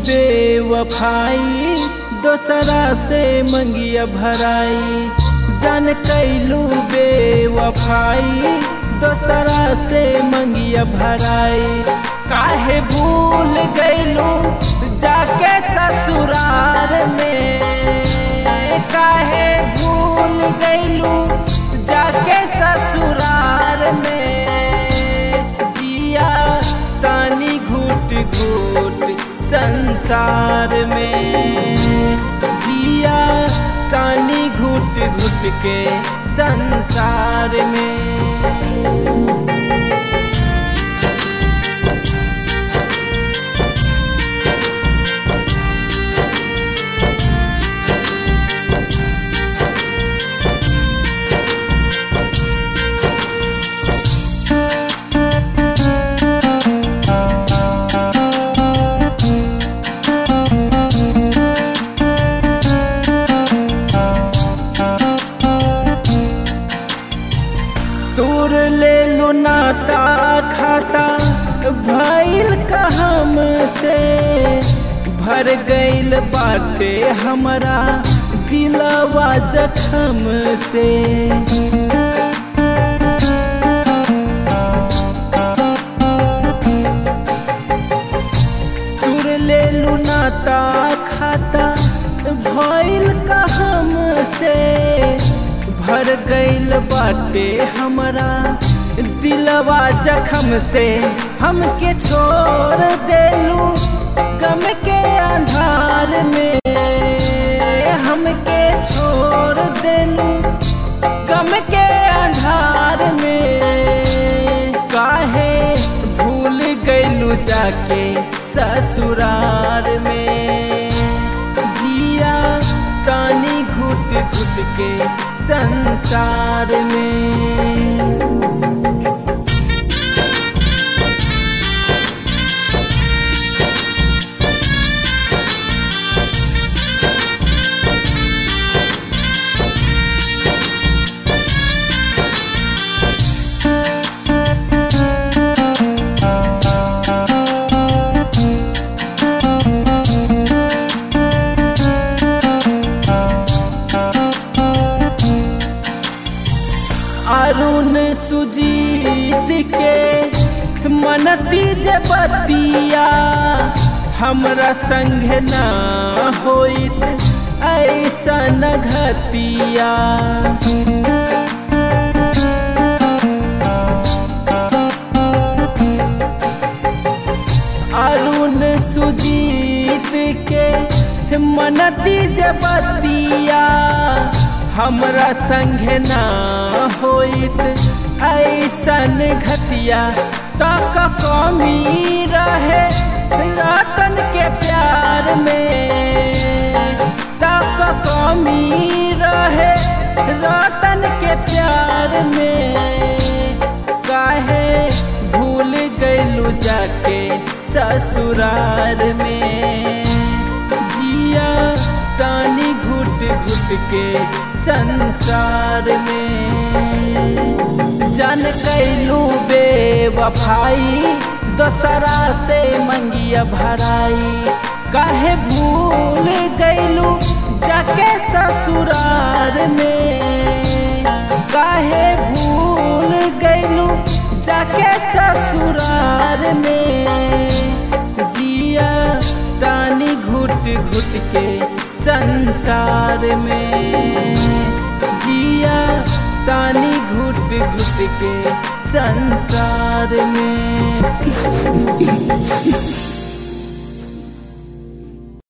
बेवफाई दोसरा से मंगिया भराई जान कैलू बेवफाई दोसरा से मंगिया भराई काहे भूल गैलू जाके ससुरार में काहे भूल गैलू जाके ससुरार में जिया तानी घूट घूट संसार में जिया तानी घूट घूट के संसार में तोर ले लो नाता खाता भइल कहम से भर गइल बाटे हमरा दिलवा जखम से तोर ले लो नाता खाता भइल कहम से भर गइल बाटे हमरा दिलवा जखम से हमके छोड़ देलू गम के अंधार में हमके छोड़ देलू गम के अंधार में काहे भूल गइलू जाके ससुरार में जिया तानी घुट घुट के संसार में अरुण सुजीत के मनती जे बतिया हमरा संग ना होइत ऐसा घतिया अरुण सुजीत के मनती जे बतिया हमरा संग ना होइत ऐसन घतिया तक कमी रहे रतन के प्यार में तक कमी रहे रतन के प्यार में काहे भूल गइलू जाके ससुरार में जिया तानी घुट घुट के संसार में जान कैलू बेवफाई दोसरा से मंगिया भराई काहे भूल गइलू जाके ससुरार में काहे भूल गइलू जाके ससुरार में जिया तानी घुट घुट के संसार में जिया तानी घुट घुट के संसार में